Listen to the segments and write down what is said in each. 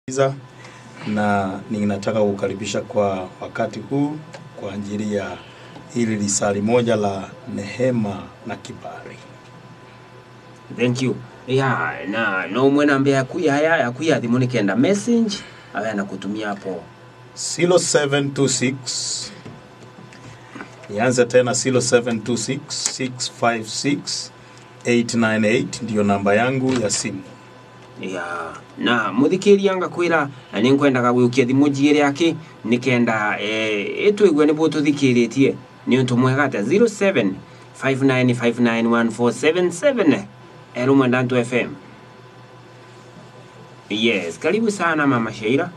Iza, na ninataka kukaribisha kwa wakati huu kwa ajili ya hili lisali moja la nehema na kibali. thank you ya na no mwena ambaye akuya haya akuya thimu nikenda message awe anakutumia hapo 0726 nianze tena 0726 656 898 ndiyo namba yangu ya simu. ya na muthikĩria ngakwĩra na nĩ nkwendaga gũkia thimũ njigĩre aki nikenda eh, ĩtwĩgue nĩguo tũthikĩrĩtie nĩ ũntũ mwega atĩa 07 59591477 erumwe ndantu fm yes karibu sana mama sheira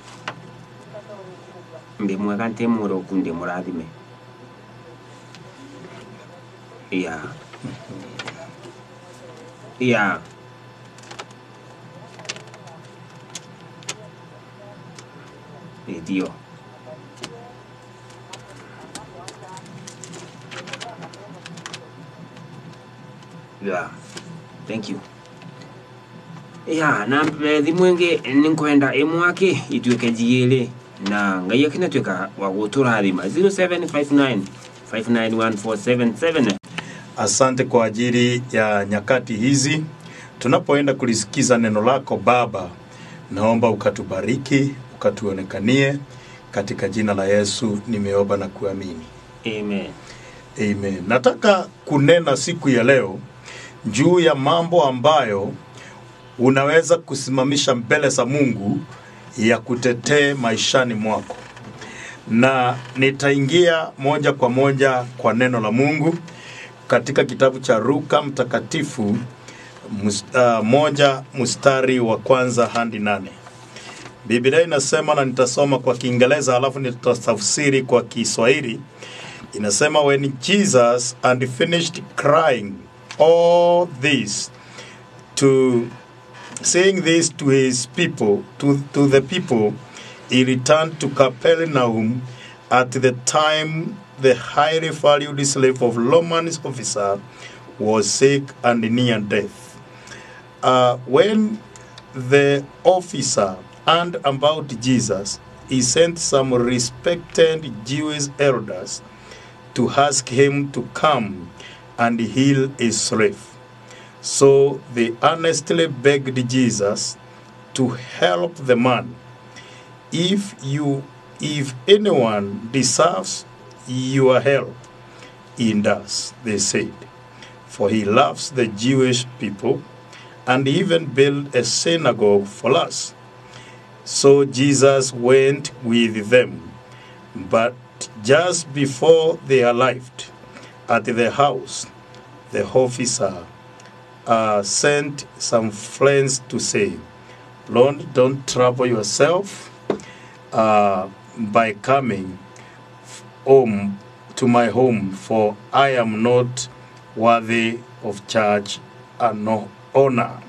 ndi mwega nti mũrũku ndi mũrathime ya ya ndio yeah thank you ya na eh, thimu ĩngĩ nĩ nkwenda ĩmwake ituĩke njigĩrĩ na ngai akinatuĩka wa gũtũrathima 0759 591477 Asante kwa ajili ya nyakati hizi tunapoenda kulisikiza neno lako Baba, naomba ukatubariki, ukatuonekanie katika jina la Yesu nimeomba na kuamini. amen Amen. Nataka kunena siku ya leo juu ya mambo ambayo unaweza kusimamisha mbele za Mungu ya kutetee maishani mwako, na nitaingia moja kwa moja kwa neno la Mungu katika kitabu cha Luka Mtakatifu mus, uh, moja mstari wa kwanza hadi nane. Biblia inasema na nitasoma kwa Kiingereza alafu nitatafsiri kwa Kiswahili. Inasema when Jesus and finished crying all this to saying this to his people to, to the people he returned to Capernaum at the time the highly valued slave of Roman officer was sick and near death. Uh, when the officer and about Jesus, he sent some respected Jewish elders to ask him to come and heal his slave. So they earnestly begged Jesus to help the man. If you if anyone deserves your help, he does, they said. For he loves the Jewish people and even built a synagogue for us. So Jesus went with them. But just before they arrived at the house, the officer uh, sent some friends to say, Lord, don't trouble yourself uh, by coming home to my home, for I am not worthy of charge and no honor.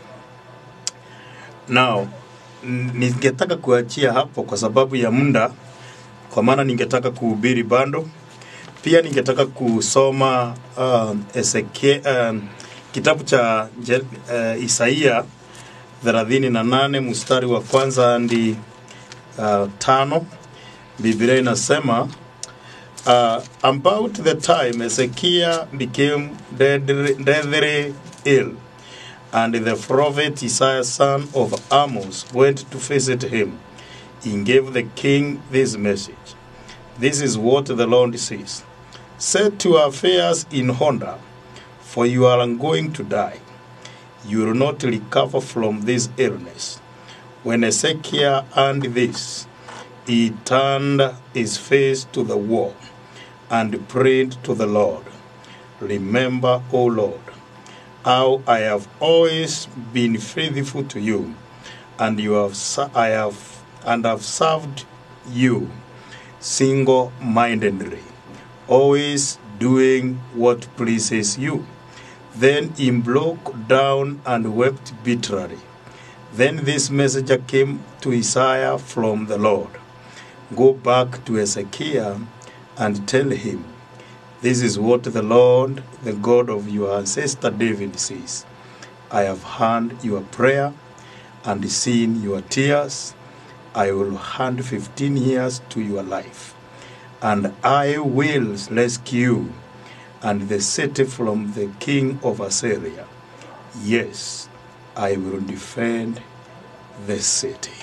Now, n- ningetaka kuachia hapo kwa sababu ya muda, kwa maana ningetaka kuhubiri bando. Pia ningetaka kusoma uh, Ezekie, uh, kitabu cha Je, uh, Isaia 38 mstari wa kwanza hadi uh, tano. Biblia inasema uh, about the time Ezekiel became deadly, deadly ill, and the prophet Isaiah, son of Amos, went to visit him. He gave the king this message This is what the Lord says Set your affairs in order, for you are going to die. You will not recover from this illness. When Ezekiel heard this, he turned his face to the wall and prayed to the Lord. Remember, O Lord, how I have always been faithful to you, and you have ser- I have and have served you single-mindedly, always doing what pleases you. Then he broke down and wept bitterly. Then this messenger came to Isaiah from the Lord. Go back to Ezekiel and tell him, This is what the Lord, the God of your ancestor David, says I have heard your prayer and seen your tears, I will hand 15 years to your life, and I will rescue you and the city from the king of Assyria. Yes, I will defend the city.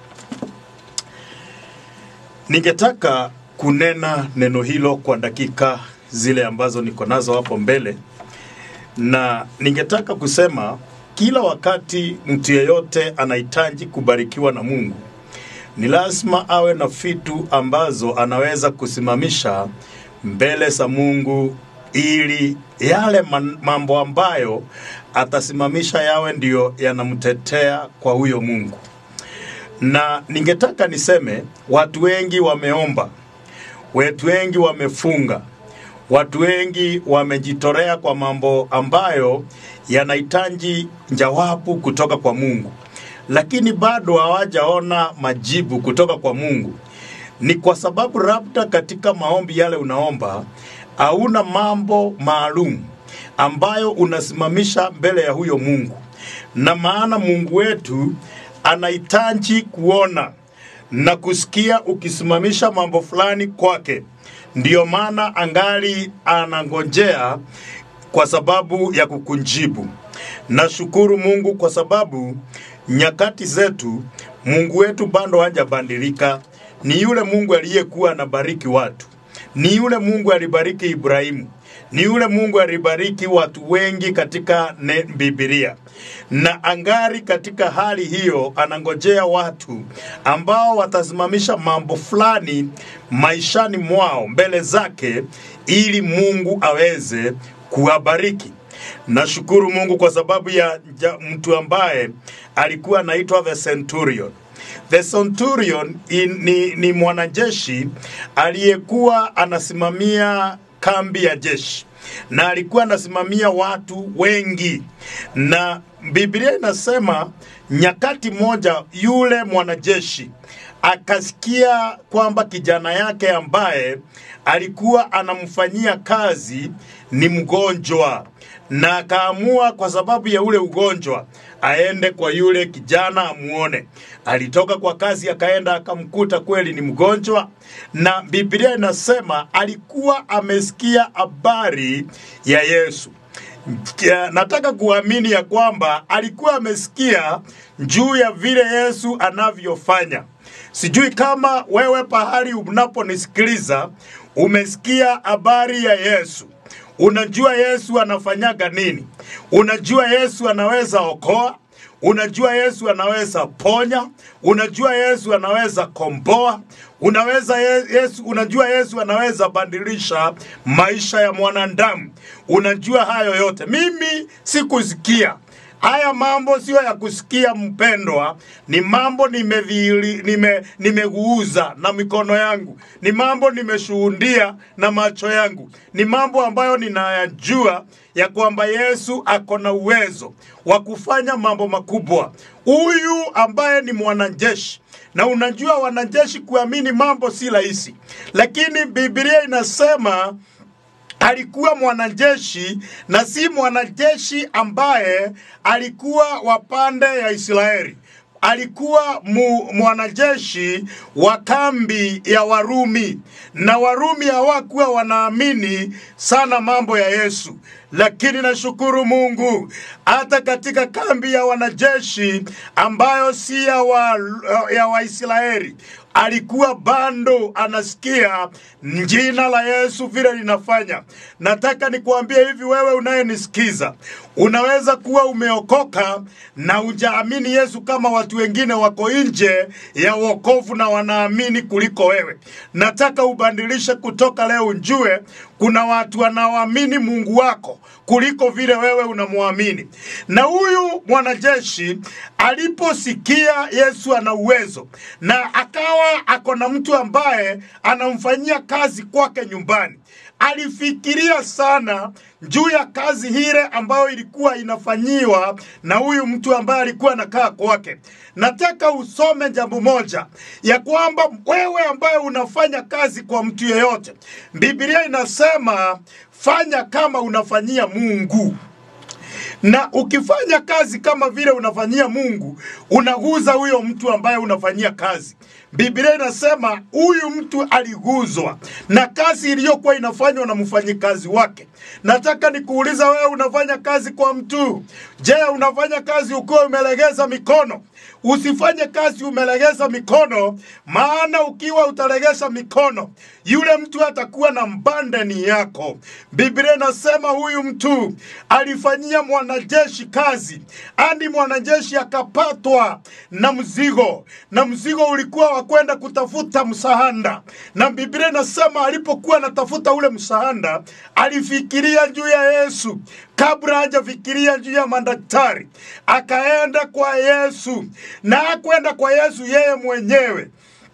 Ningetaka kunena neno hilo kwa dakika zile ambazo niko nazo hapo mbele, na ningetaka kusema kila wakati mtu yeyote anahitaji kubarikiwa na Mungu, ni lazima awe na vitu ambazo anaweza kusimamisha mbele za Mungu ili yale man- mambo ambayo atasimamisha yawe ndiyo yanamtetea kwa huyo Mungu. Na ningetaka niseme watu wengi wameomba, watu wengi wamefunga, watu wengi wamejitorea kwa mambo ambayo yanahitaji jawabu kutoka kwa Mungu, lakini bado hawajaona majibu kutoka kwa Mungu. Ni kwa sababu labda katika maombi yale unaomba hauna mambo maalum ambayo unasimamisha mbele ya huyo Mungu, na maana Mungu wetu anahitaji kuona na kusikia ukisimamisha mambo fulani kwake. Ndiyo maana angali anangojea kwa sababu ya kukunjibu. Nashukuru Mungu kwa sababu nyakati zetu Mungu wetu bado hajabadilika. Ni yule Mungu aliyekuwa anabariki watu, ni yule Mungu alibariki Ibrahimu, ni yule Mungu alibariki watu wengi katika ne- Biblia, na angari katika hali hiyo anangojea watu ambao watasimamisha mambo fulani maishani mwao mbele zake, ili Mungu aweze kuwabariki. Nashukuru Mungu kwa sababu ya ja, mtu ambaye alikuwa anaitwa the centurion. The centurion in, ni, ni mwanajeshi aliyekuwa anasimamia kambi ya jeshi na alikuwa anasimamia watu wengi, na Biblia inasema nyakati moja yule mwanajeshi akasikia kwamba kijana yake ambaye alikuwa anamfanyia kazi ni mgonjwa, na akaamua kwa sababu ya ule ugonjwa aende kwa yule kijana amuone. Alitoka kwa kazi akaenda akamkuta kweli ni mgonjwa, na Biblia inasema alikuwa amesikia habari ya Yesu. Kia- nataka kuamini ya kwamba alikuwa amesikia juu ya vile Yesu anavyofanya. Sijui kama wewe pahali unaponisikiliza umesikia habari ya Yesu. Unajua Yesu anafanyaga nini? Unajua Yesu anaweza okoa, unajua Yesu anaweza ponya, unajua Yesu anaweza komboa, unaweza Ye- Yesu, unajua Yesu anaweza badilisha maisha ya mwanadamu. Unajua hayo yote. Mimi sikusikia haya mambo, sio ya kusikia mpendwa, ni mambo nimedhihiri- nime nimeguuza na mikono yangu, ni mambo nimeshuhudia na macho yangu, ni mambo ambayo ninayajua ya kwamba Yesu ako na uwezo wa kufanya mambo makubwa. Huyu ambaye ni mwanajeshi na unajua wanajeshi kuamini mambo si rahisi, lakini Biblia inasema alikuwa mwanajeshi na si mwanajeshi ambaye alikuwa wa pande ya Israeli. Alikuwa mu, mwanajeshi wa kambi ya Warumi, na Warumi hawakuwa wanaamini sana mambo ya Yesu, lakini nashukuru Mungu hata katika kambi ya wanajeshi ambayo si ya wa, ya Waisraeli alikuwa bado anasikia jina la Yesu vile linafanya. Nataka nikuambie hivi, wewe unayenisikiza, unaweza kuwa umeokoka na hujaamini Yesu kama watu wengine wako nje ya wokovu na wanaamini kuliko wewe. Nataka ubadilishe kutoka leo, ujue kuna watu wanaoamini Mungu wako kuliko vile wewe unamwamini. Na huyu mwanajeshi aliposikia Yesu ana uwezo na akawa ako na mtu ambaye anamfanyia kazi kwake nyumbani, alifikiria sana juu ya kazi ile ambayo ilikuwa inafanyiwa na huyu mtu ambaye alikuwa anakaa kwake. Nataka usome jambo moja ya kwamba wewe ambaye unafanya kazi kwa mtu yeyote, Biblia inasema fanya kama unafanyia Mungu na ukifanya kazi kama vile unafanyia Mungu, unaguza huyo mtu ambaye unafanyia kazi. Biblia inasema huyu mtu aliguzwa na kazi iliyokuwa inafanywa na mfanyikazi wake. Nataka nikuuliza wewe, unafanya kazi kwa mtu, je, unafanya kazi ukiwa umelegeza mikono? Usifanye kazi umelegeza mikono, maana ukiwa utalegeza mikono, yule mtu atakuwa na mbandani yako. Biblia inasema huyu mtu alifanyia mwanajeshi kazi, hadi mwanajeshi akapatwa na mzigo, na mzigo ulikuwa wa kwenda kutafuta msahanda, na Biblia inasema alipokuwa anatafuta ule msahanda, alifikiria juu ya Yesu kabla hajafikiria juu ya madaktari, akaenda kwa Yesu na hakwenda kwa Yesu yeye mwenyewe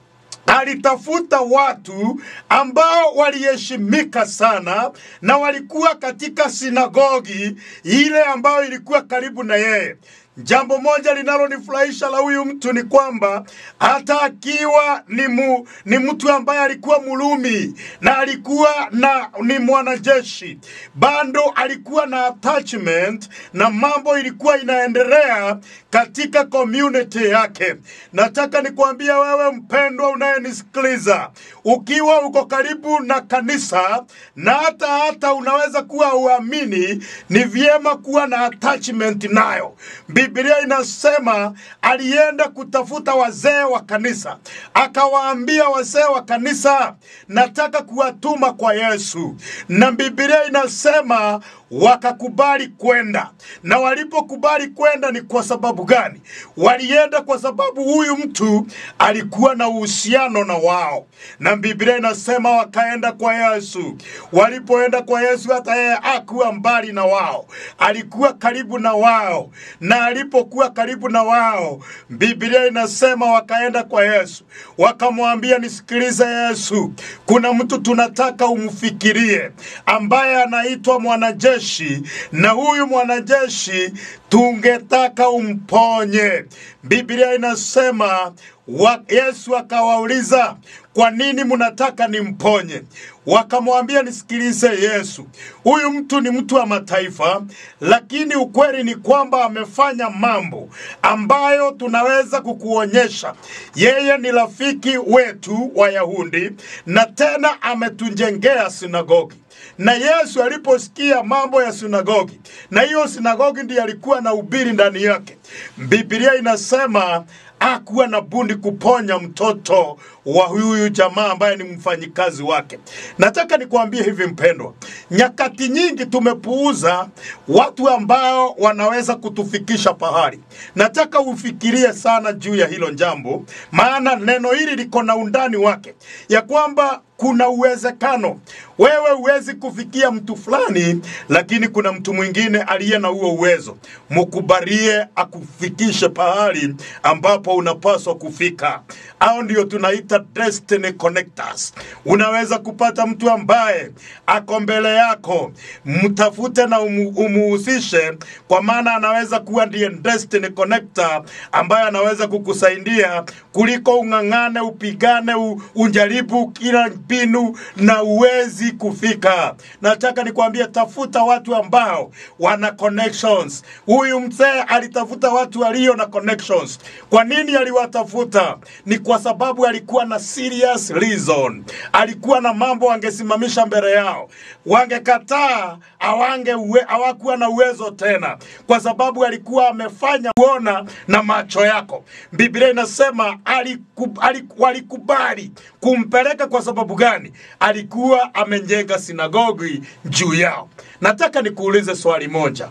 alitafuta watu ambao waliheshimika sana na walikuwa katika sinagogi ile ambayo ilikuwa karibu na yeye. Jambo moja linalonifurahisha la huyu mtu ni kwamba hata akiwa ni, mu, ni mtu ambaye alikuwa Mrumi na alikuwa na ni mwanajeshi, bado alikuwa na attachment na mambo ilikuwa inaendelea katika community yake. Nataka nikwambia wewe mpendwa unayenisikiliza, ukiwa uko karibu na kanisa na hata hata unaweza kuwa uamini, ni vyema kuwa na attachment nayo. Biblia inasema alienda kutafuta wazee wa kanisa, akawaambia wazee wa kanisa, nataka kuwatuma kwa Yesu, na Biblia inasema wakakubali kwenda. Na walipokubali kwenda ni kwa sababu gani? Walienda kwa sababu huyu mtu alikuwa na uhusiano na wao, na Biblia inasema wakaenda kwa Yesu. Walipoenda kwa Yesu, hata yeye hakuwa mbali na wao, alikuwa karibu na wao, na alipokuwa karibu na wao, Biblia inasema wakaenda kwa Yesu, wakamwambia, nisikilize Yesu, kuna mtu tunataka umfikirie, ambaye anaitwa mwanajeshi mwanajeshi na huyu mwanajeshi tungetaka umponye. Biblia inasema wa, Yesu akawauliza kwa nini mnataka nimponye? Wakamwambia, nisikilize Yesu, huyu mtu ni mtu wa mataifa, lakini ukweli ni kwamba amefanya mambo ambayo tunaweza kukuonyesha. Yeye ni rafiki wetu Wayahudi na tena ametujengea sinagogi na Yesu aliposikia mambo ya sinagogi, na hiyo sinagogi ndiyo alikuwa na ubiri ndani yake, Biblia inasema hakuwa na bundi kuponya mtoto wa huyu jamaa ambaye ni mfanyikazi wake. Nataka nikuambie hivi mpendwa, nyakati nyingi tumepuuza watu ambao wanaweza kutufikisha pahali. Nataka ufikirie sana juu ya hilo jambo, maana neno hili liko na undani wake, ya kwamba kuna uwezekano wewe huwezi kufikia mtu fulani, lakini kuna mtu mwingine aliye na huo uwezo. Mkubalie akufikishe pahali ambapo unapaswa kufika. Hao ndio tunaita destiny connectors. Unaweza kupata mtu ambaye ako mbele yako, mtafute na umu, umuhusishe, kwa maana anaweza kuwa ndiye destiny connector ambaye anaweza kukusaidia kuliko ung'ang'ane, upigane, u, unjaribu kila mbinu na uwezi kufika. Nataka nikwambie, tafuta watu ambao wana connections. Huyu mzee alitafuta watu walio na connections. Kwa nini aliwatafuta? Ni kwa sababu alikuwa na serious reason, alikuwa na mambo angesimamisha mbele yao, wangekataa awange uwe, hawakuwa na uwezo tena, kwa sababu alikuwa amefanya kuona na macho yako. Biblia inasema aliku, aliku, walikubali kumpeleka kwa sababu gani? Alikuwa amejenga sinagogi juu yao. Nataka nikuulize swali moja.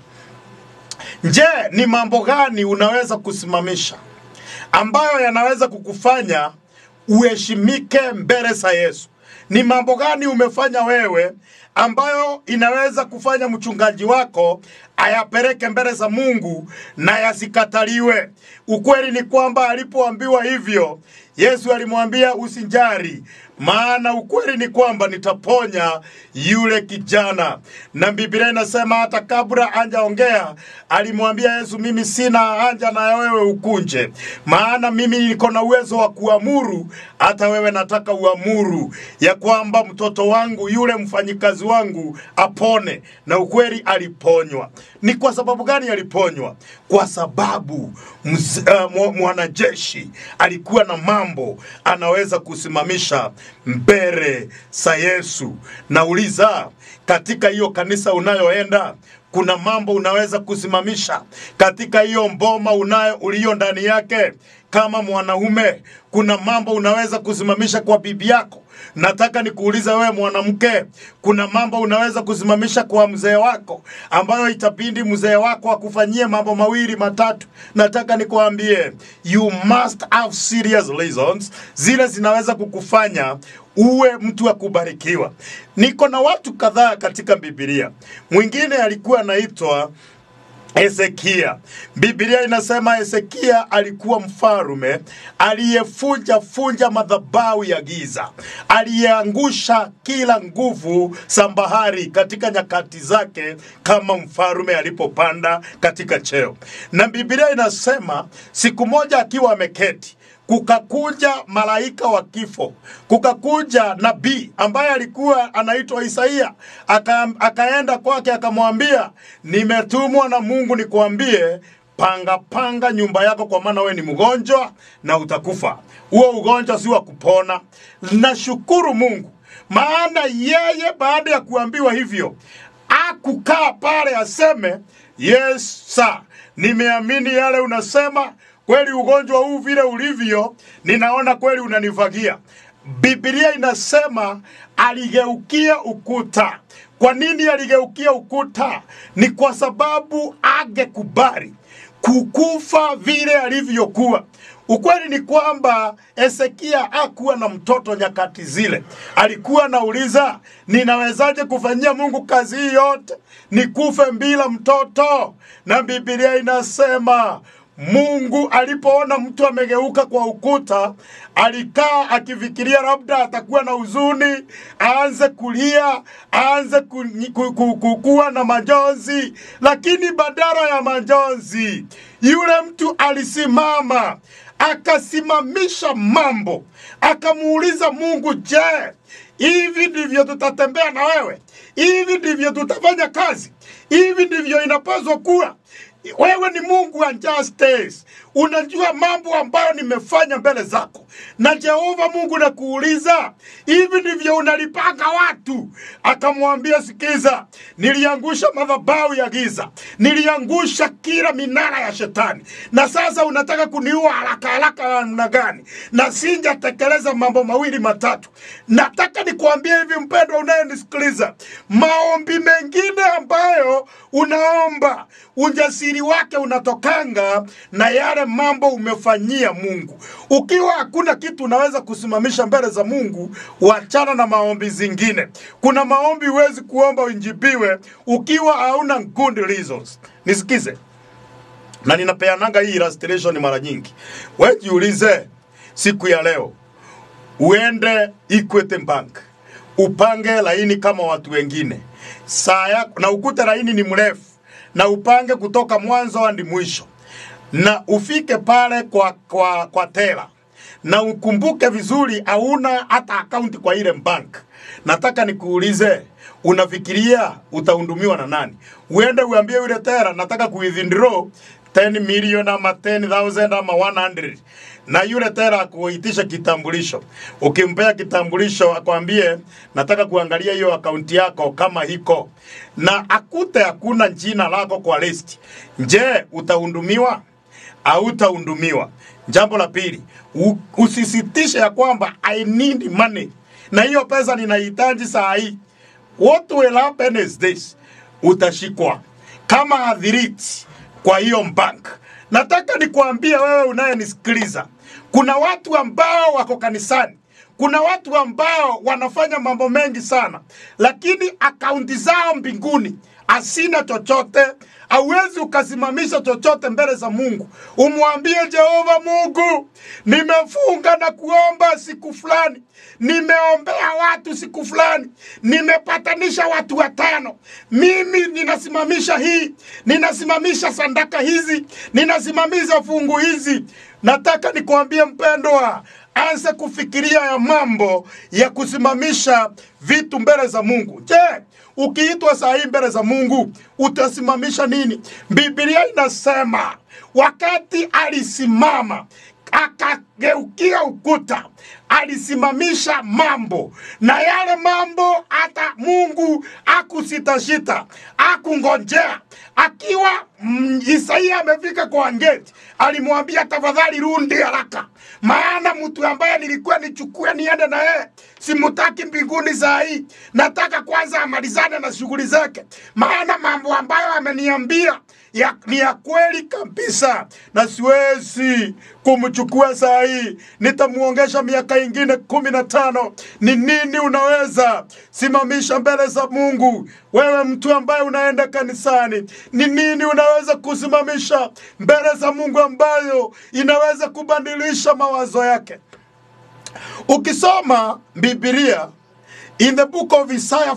Je, ni mambo gani unaweza kusimamisha ambayo yanaweza kukufanya uheshimike mbele za Yesu? Ni mambo gani umefanya wewe ambayo inaweza kufanya mchungaji wako ayapeleke mbele za Mungu na yasikataliwe? Ukweli ni kwamba alipoambiwa hivyo, Yesu alimwambia usinjari, maana ukweli ni kwamba nitaponya yule kijana. Na Biblia inasema hata kabla anjaongea alimwambia Yesu, mimi sina haja na wewe ukunje, maana mimi niko na uwezo wa kuamuru, hata wewe nataka uamuru ya kwamba mtoto wangu yule mfanyikazi wangu apone. Na ukweli aliponywa. Ni kwa sababu gani aliponywa? Kwa sababu mz, uh, mwa- mwanajeshi alikuwa na mambo anaweza kusimamisha mbele za Yesu. Nauliza, katika hiyo kanisa unayoenda kuna mambo unaweza kusimamisha katika hiyo mboma unayo uliyo ndani yake kama mwanaume kuna mambo unaweza kusimamisha kwa bibi yako nataka nikuulize wewe mwanamke kuna mambo unaweza kusimamisha kwa mzee wako ambayo itabidi mzee wako akufanyie mambo mawili matatu nataka nikuambie you must have serious reasons zile zinaweza kukufanya uwe mtu wa kubarikiwa niko na watu kadhaa katika bibilia mwingine alikuwa anaitwa Hezekia. Biblia inasema Hezekia alikuwa mfarume aliyefunja funja madhabahu ya giza, aliyeangusha kila nguvu za bahari katika nyakati zake kama mfarume alipopanda katika cheo. Na Biblia inasema siku moja akiwa ameketi kukakuja malaika wa kifo, kukakuja nabii ambaye alikuwa anaitwa Isaia, aka, akaenda kwake akamwambia, nimetumwa na Mungu nikuambie panga panga nyumba yako, kwa maana wewe ni mgonjwa na utakufa. Huo ugonjwa si wa kupona. Nashukuru Mungu, maana yeye baada ya kuambiwa hivyo akukaa pale aseme yes sir, nimeamini yale unasema kweli ugonjwa huu vile ulivyo, ninaona kweli unanivagia. Biblia inasema aligeukia ukuta. Kwa nini aligeukia ukuta? Ni kwa sababu angekubali kukufa vile alivyokuwa. Ukweli ni kwamba Hezekia hakuwa na mtoto nyakati zile. Alikuwa anauliza, ninawezaje kufanyia Mungu kazi hii yote nikufe bila mtoto? Na Biblia inasema Mungu alipoona mtu amegeuka kwa ukuta, alikaa akifikiria labda atakuwa na huzuni, aanze kulia, aanze ku, ku, ku, ku, kuwa na majonzi, lakini badala ya majonzi, yule mtu alisimama akasimamisha mambo, akamuuliza Mungu, je, hivi ndivyo tutatembea na wewe? Hivi ndivyo tutafanya kazi? Hivi ndivyo inapaswa kuwa? wewe ni Mungu wa justice, unajua mambo ambayo nimefanya mbele zako. Na Jehova Mungu nakuuliza, hivi ndivyo unalipanga watu? Akamwambia, sikiza, niliangusha madhabahu ya giza, niliangusha kila minara ya shetani, na sasa unataka kuniua haraka haraka namna gani? Na sinjatekeleza mambo mawili matatu. Nataka nikuambie hivi, mpendwa unayenisikiliza, maombi mengine ambayo unaomba ujasiri wake unatokanga na yale mambo umefanyia Mungu. Ukiwa hakuna kitu unaweza kusimamisha mbele za Mungu, wachana na maombi zingine. Kuna maombi huwezi kuomba uinjibiwe ukiwa hauna good reasons. Nisikize, na ninapeananga hii illustration mara nyingi. Wewe jiulize, siku ya leo uende Equity Bank upange laini kama watu wengine saa yako, na ukute laini ni mrefu na upange kutoka mwanzo hadi mwisho, na ufike pale kwa, kwa, kwa tela na ukumbuke vizuri, hauna hata akaunti kwa ile bank. Nataka nikuulize, unafikiria utahudumiwa na nani? Uende uambie yule tela, nataka kuwithdraw 10 million ama 10,000 ama 100 na yule tera akuitisha kitambulisho. Ukimpea kitambulisho akwambie nataka kuangalia hiyo akaunti yako kama hiko, na akute hakuna jina lako kwa list, je, utahudumiwa au utahudumiwa? Jambo la pili, u- usisitishe ya kwamba I need money na hiyo pesa ninahitaji saa hii. What will happen is this, utashikwa kama adhiriti kwa hiyo bank. Nataka nikwambie wewe unayenisikiliza, kuna watu ambao wako kanisani, kuna watu ambao wanafanya mambo mengi sana, lakini akaunti zao mbinguni hasina chochote. Hauwezi ukasimamisha chochote mbele za Mungu, umwambie Jehova Mungu, nimefunga na kuomba siku fulani, nimeombea watu siku fulani, nimepatanisha watu watano, mimi ninasimamisha hii, ninasimamisha sandaka hizi, ninasimamisha fungu hizi. Nataka nikwambie mpendwa, anza kufikiria ya mambo ya kusimamisha vitu mbele za Mungu. Je, ukiitwa saa hii mbele za Mungu utasimamisha nini? Biblia inasema wakati alisimama akageukia ukuta, alisimamisha mambo, na yale mambo hata Mungu akusitashita, akungojea. Akiwa mm, Isaia amefika kwa ngeti, alimwambia tafadhali rudi haraka, maana mtu ambaye nilikuwa nichukue niende na yeye simutaki mbinguni saa hii, nataka kwanza amalizane na shughuli zake, maana mambo ambayo ameniambia ya, ni ya kweli kabisa, na siwezi kumchukua saa hii, nitamuongesha miaka ingine kumi na tano. Ni nini unaweza simamisha mbele za Mungu? Wewe mtu ambaye unaenda kanisani, ni nini unaweza kusimamisha mbele za Mungu ambayo inaweza kubadilisha mawazo yake? Ukisoma Biblia in the book of Isaiah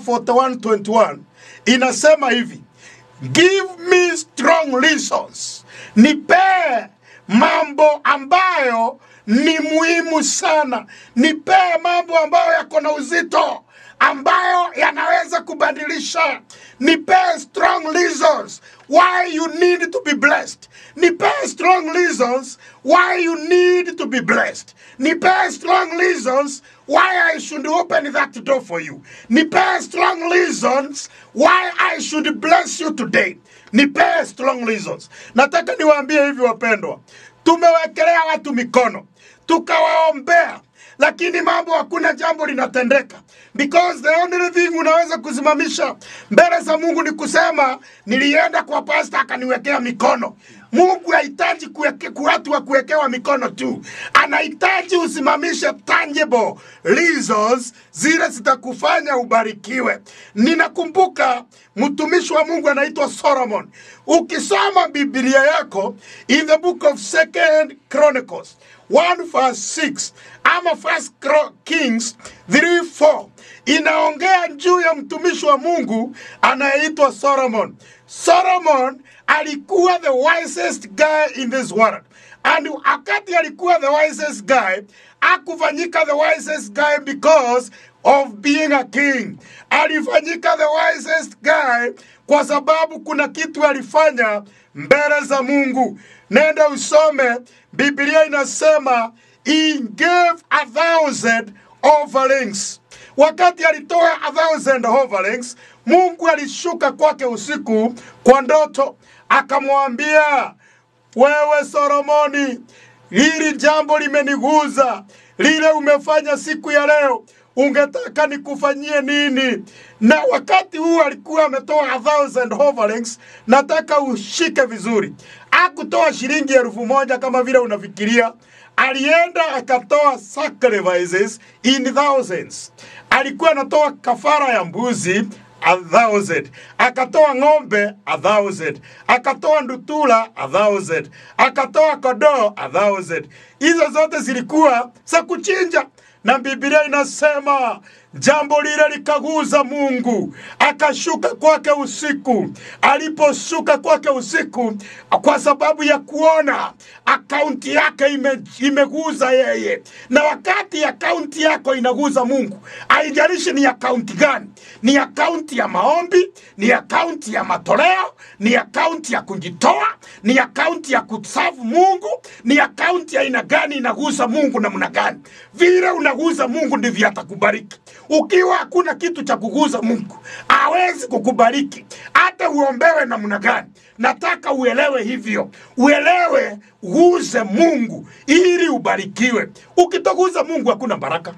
41:21 inasema hivi, give me strong reasons, nipee mambo ambayo ni muhimu sana, nipee mambo ambayo yako na uzito ambayo yanaweza kubadilisha. Nipee strong reasons why you need to be blessed. Nipee strong reasons why you need to be blessed. Nipee strong reasons why I should open that door for you. Nipee strong reasons why I should bless you today. Nipee strong reasons. Nataka niwaambie hivi wapendwa, tumewekelea watu mikono tukawaombea lakini mambo hakuna jambo linatendeka because the only thing unaweza kusimamisha mbele za mungu ni kusema nilienda kwa pasta akaniwekea mikono mungu hahitaji kuweke- ku- watu wa kuwekewa mikono tu anahitaji usimamishe tangible reasons zile zitakufanya ubarikiwe ninakumbuka mtumishi wa mungu anaitwa solomon ukisoma biblia yako in the book of second chronicles 1 verse 6 ama first Chro- kings 3 4 inaongea juu ya mtumishi wa mungu anayeitwa solomon solomon alikuwa the wisest guy in this world and wakati alikuwa the wisest guy akufanyika the wisest guy because of being a king alifanyika the wisest guy kwa sababu kuna kitu alifanya mbele za mungu nenda usome biblia inasema he gave a thousand offerings wakati alitoa a thousand offerings mungu alishuka kwake usiku kwa ndoto akamwambia wewe Solomoni, hili jambo limeniguza, lile umefanya siku ya leo, ungetaka nikufanyie nini? Na wakati huu alikuwa ametoa a thousand offerings. Nataka ushike vizuri, akutoa shilingi elfu moja kama vile unafikiria. Alienda akatoa sacrifices in thousands. Alikuwa anatoa kafara ya mbuzi a thousand akatoa ng'ombe a thousand akatoa ndutula a thousand akatoa kodoo a thousand hizo zote zilikuwa za kuchinja na biblia inasema jambo lile likaguza mungu akashuka kwake usiku aliposhuka kwake usiku kwa sababu ya kuona akaunti yake ime, imeguza yeye na wakati akaunti yako inaguza mungu haijalishi ni akaunti gani ni akaunti ya maombi ni akaunti ya matoleo ni akaunti ya kujitoa ni akaunti ya kusafu mungu ni akaunti ya aina gani inaguza mungu namna gani vile unaguza mungu ndivyo atakubariki ukiwa hakuna kitu cha kuguza mungu hawezi kukubariki hata uombewe namna gani nataka uelewe hivyo uelewe uguze mungu ili ubarikiwe ukitoguza mungu hakuna baraka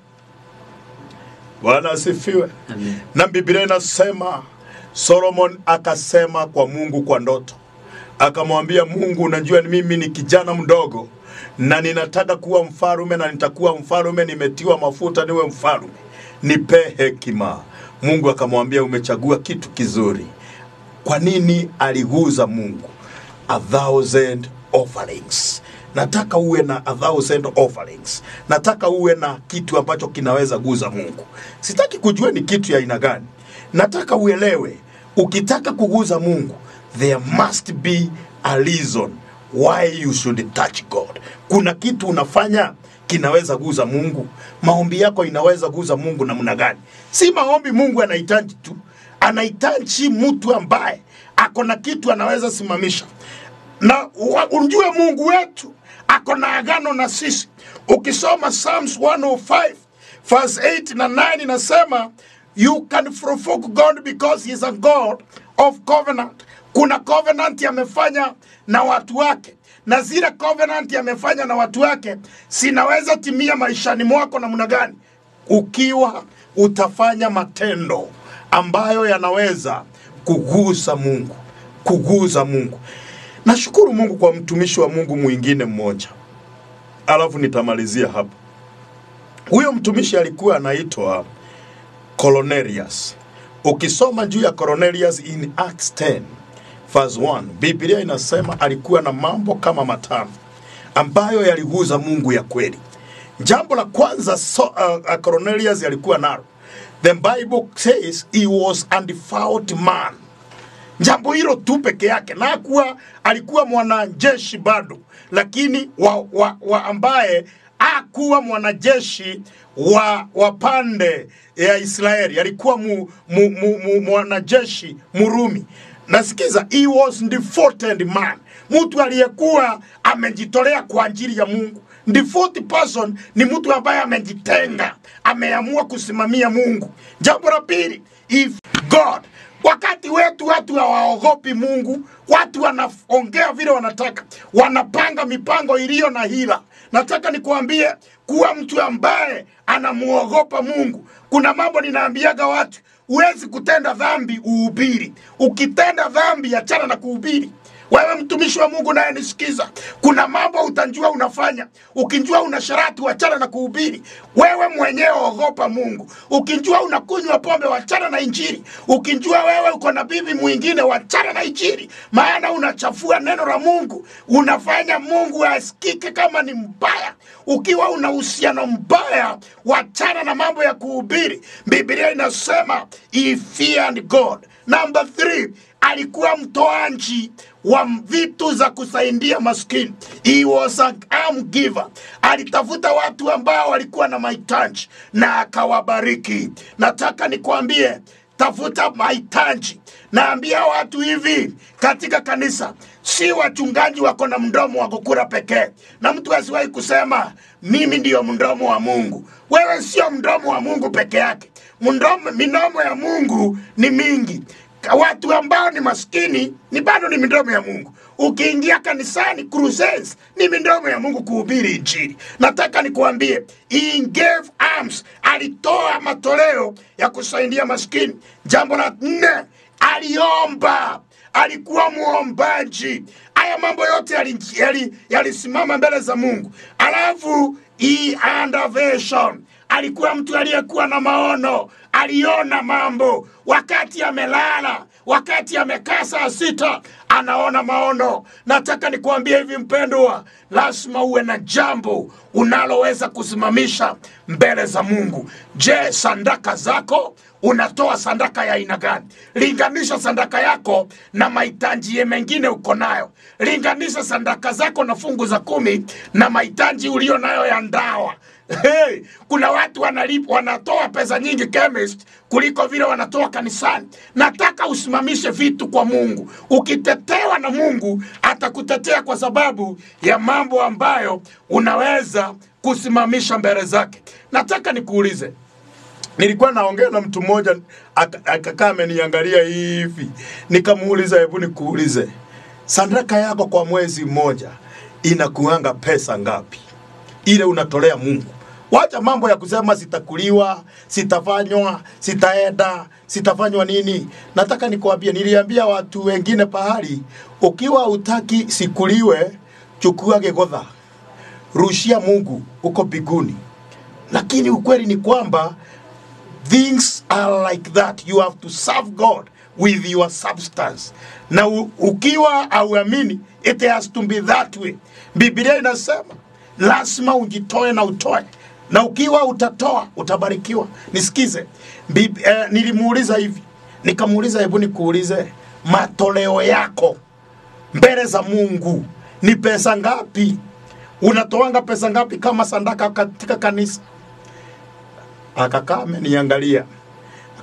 bwana asifiwe Amen. na biblia inasema solomon akasema kwa mungu kwa ndoto akamwambia mungu unajua ni mimi ni kijana mdogo na ninataka kuwa mfalume na nitakuwa mfalume nimetiwa mafuta niwe mfalume nipe hekima mungu akamwambia umechagua kitu kizuri kwa nini aliguza mungu a thousand offerings nataka uwe na a thousand offerings nataka uwe na kitu ambacho kinaweza guza mungu sitaki kujua ni kitu ya aina gani nataka uelewe ukitaka kuguza mungu there must be a reason why you should touch god kuna kitu unafanya kinaweza guza mungu maombi yako inaweza guza mungu namna gani si maombi mungu anahitaji tu anahitaji mtu ambaye ako na kitu anaweza simamisha na wa- ujue mungu wetu ako na agano na sisi ukisoma psalms 105 verse 8 na 9 inasema you can provoke god because he is a god of covenant kuna covenant amefanya na watu wake na zile covenant amefanya na watu wake sinaweza timia maishani mwako namna gani ukiwa utafanya matendo ambayo yanaweza kugusa mungu kuguza mungu nashukuru mungu kwa mtumishi wa mungu mwingine mmoja alafu nitamalizia hapa huyo mtumishi alikuwa anaitwa Cornelius. Ukisoma juu ya Cornelius in Acts 10 verse 1, Biblia inasema alikuwa na mambo kama matano ambayo yaliguza Mungu ya kweli. Jambo la kwanza so, uh, uh, Cornelius alikuwa nalo. The Bible says he was a devout man jambo hilo tu peke yake na hakuwa alikuwa mwanajeshi bado lakini wa, wa, wa ambaye akuwa mwanajeshi wa, wa pande ya israeli alikuwa mu, mu, mu, mu, mwanajeshi murumi nasikiza he was devoted man mtu aliyekuwa amejitolea kwa ajili ya mungu devout person ni mtu ambaye amejitenga ameamua kusimamia mungu jambo la pili if god wakati wetu watu hawaogopi mungu watu wanaongea vile wanataka wanapanga mipango iliyo na hila nataka nikuambie kuwa mtu ambaye anamuogopa mungu kuna mambo ninaambiaga watu huwezi kutenda dhambi uhubiri ukitenda dhambi achana na kuhubiri wewe mtumishi wa mungu naye nisikiza kuna mambo utanjua unafanya ukinjua una sharati wachana na kuhubiri wewe mwenyewe ogopa mungu ukinjua unakunywa pombe wachana na injiri ukinjua wewe uko na bibi mwingine wachana na injiri maana unachafua neno la mungu unafanya mungu asikike kama ni mbaya ukiwa una uhusiano mbaya wachana na mambo ya kuhubiri biblia inasema he feared god number three alikuwa mtoanji wa vitu za kusaidia maskini he was an arm giver alitafuta watu ambao walikuwa na mahitaji na akawabariki nataka nikwambie tafuta mahitaji naambia watu hivi katika kanisa si wachungaji wako na mdomo wa kukura pekee na mtu asiwahi kusema mimi ndiyo mdomo wa mungu wewe sio mdomo wa mungu peke yake mdomo, minomo ya mungu ni mingi Ka- watu ambao ni maskini ni bado ni midomo ya mungu ukiingia kanisani crusades ni midomo ya mungu kuhubiri injili nataka nikuambie he gave arms alitoa matoleo ya kusaidia maskini jambo la nne aliomba alikuwa muombaji haya mambo yote yalisimama yali, yalisimama mbele za mungu alafu he had a vision alikuwa mtu aliyekuwa na maono aliona mambo wakati amelala wakati amekaa saa sita anaona maono nataka nikuambie hivi mpendwa lazima uwe na jambo unaloweza kusimamisha mbele za mungu je sandaka zako unatoa sandaka ya aina gani linganisha sandaka yako na mahitaji ye mengine uko nayo linganisha sandaka zako na fungu za kumi na mahitaji ulio nayo ya ndawa Hey, kuna watu wanalip, wanatoa pesa nyingi chemist kuliko vile wanatoa kanisani. Nataka usimamishe vitu kwa Mungu. Ukitetewa na Mungu atakutetea kwa sababu ya mambo ambayo unaweza kusimamisha mbele zake. Nataka nikuulize, nilikuwa naongea na mtu mmoja aka- akakaa ameniangalia hivi, nikamuuliza, hebu nikuulize, sadaka yako kwa mwezi mmoja inakuanga pesa ngapi? ile unatolea Mungu. Wacha mambo ya kusema sitakuliwa, sitafanywa, sitaenda, sitafanywa nini. Nataka nikwambie, niliambia watu wengine pahali, ukiwa utaki sikuliwe, chukua gegodha, rushia Mungu uko biguni. Lakini ukweli ni kwamba things are like that you have to serve god with your substance na u, ukiwa auamini it has to be that way biblia inasema lazima ujitoe na utoe na ukiwa utatoa utabarikiwa nisikize Bib, eh, nilimuuliza hivi nikamuuliza hebu nikuulize matoleo yako mbele za mungu ni pesa ngapi unatoanga pesa ngapi kama sandaka katika kanisa akakaa ameniangalia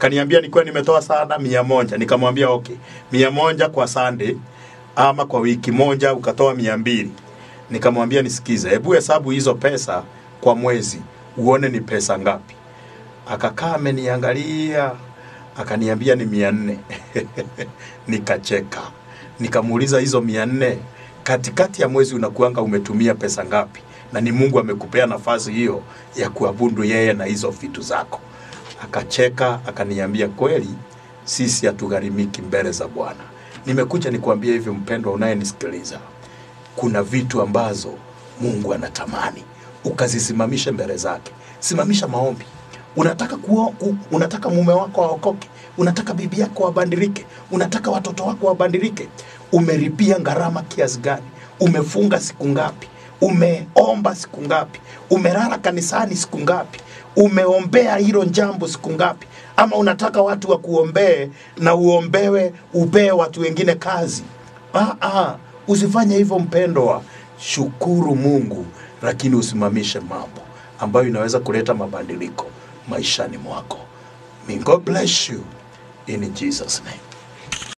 akaniambia nikuwa nimetoa sana mia moja nikamwambia okay mia moja kwa Sunday ama kwa wiki moja ukatoa mia mbili nikamwambia nisikize hebu hesabu hizo pesa kwa mwezi uone ni pesa ngapi akakaa ameniangalia akaniambia ni mia nne nikacheka nikamuuliza hizo mia nne katikati ya mwezi unakuanga umetumia pesa ngapi na ni mungu amekupea nafasi hiyo ya kuabudu yeye na hizo vitu zako akacheka akaniambia kweli sisi hatugharimiki mbele za bwana nimekuja nikuambia hivi mpendwa unayenisikiliza kuna vitu ambazo mungu anatamani ukazisimamishe mbele zake simamisha maombi unataka kuo, ku, unataka mume wako aokoke unataka bibi yako wabadilike unataka watoto wako wabadilike umeripia gharama kiasi gani umefunga siku ngapi umeomba siku ngapi umelala kanisani siku ngapi umeombea hilo jambo siku ngapi ama unataka watu wakuombee na uombewe upee watu wengine kazi ah, ah, usifanye hivyo mpendwa shukuru mungu lakini usimamishe mambo ambayo inaweza kuleta mabadiliko maishani mwako May God bless you in Jesus name